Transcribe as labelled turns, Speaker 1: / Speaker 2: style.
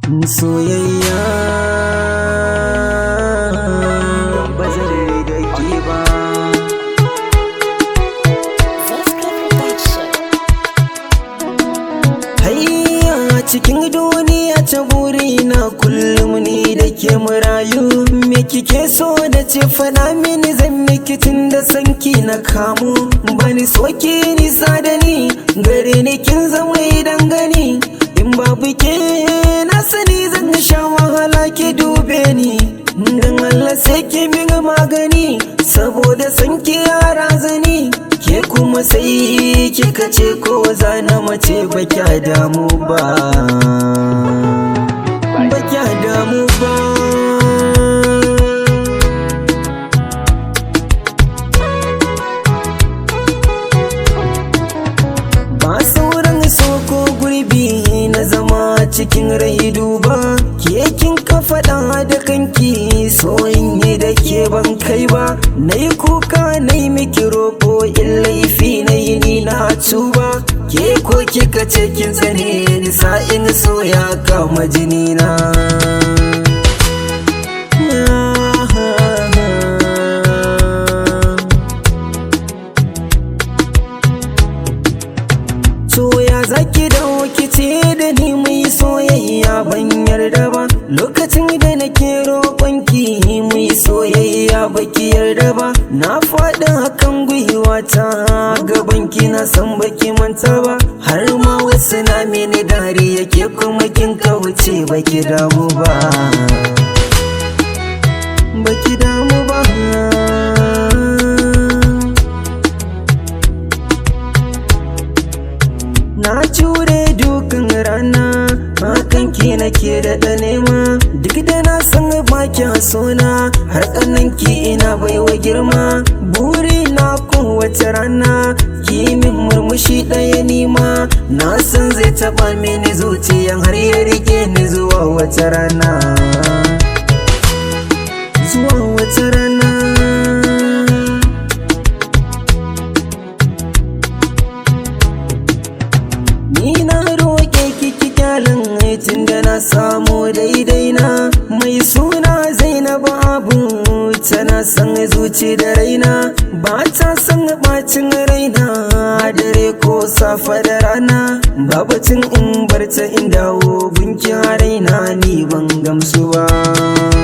Speaker 1: soyayya ba zan da ke ba
Speaker 2: Zaska Production.
Speaker 1: hayya cikin duniya ta burina kullum ni da ke murayu me kike so da ce fada mini zan miki tun da sanki na kamu bani soke nisa da ni gare ni kin zama idan gani in babu ke na sani zan sha wahala ki dube ni dan Allah sai ki min magani saboda sanki yara zani ke kuma sai kika ce ko za na mace ba kya damu ba ba kya damu ba ba sauran soko gurbi na zama cikin rai duba ke kin ka faɗa da kanki soyin ne da ke ban kai ba na yi kuka na yi miki roƙo in laifi na yi ni na tuba ke ko kika ce kin tsane ni sa'in so ya kama jini na To ya zaki dawo kice da ni muyi soyayya ban yarda ba lokacin da nake roƙonki muyi soyayya baki yarda ba na faɗi hakan gwiwata gaban ki na san baki manta ba har ma wasu na mini dariya ke kuma kin kauce baki damu ba baki damu ba Na jure dukan rana hakan ki nake da nema duk da na san baki sona har ki ina baiwa girma buri na kowace rana ki min murmushi ɗaya nima na san zai taɓa mini zuciyan har ya rike ni zuwa wata rana zuwa wata rana Ni na roƙe kiki kyalin tun da na samu daidai na mai suna Zainabu Abu tana san zuci da raina ba ta san bacin raina dare ko safa da rana babacin in barta in dawo gunki raina ni ban gamsu ba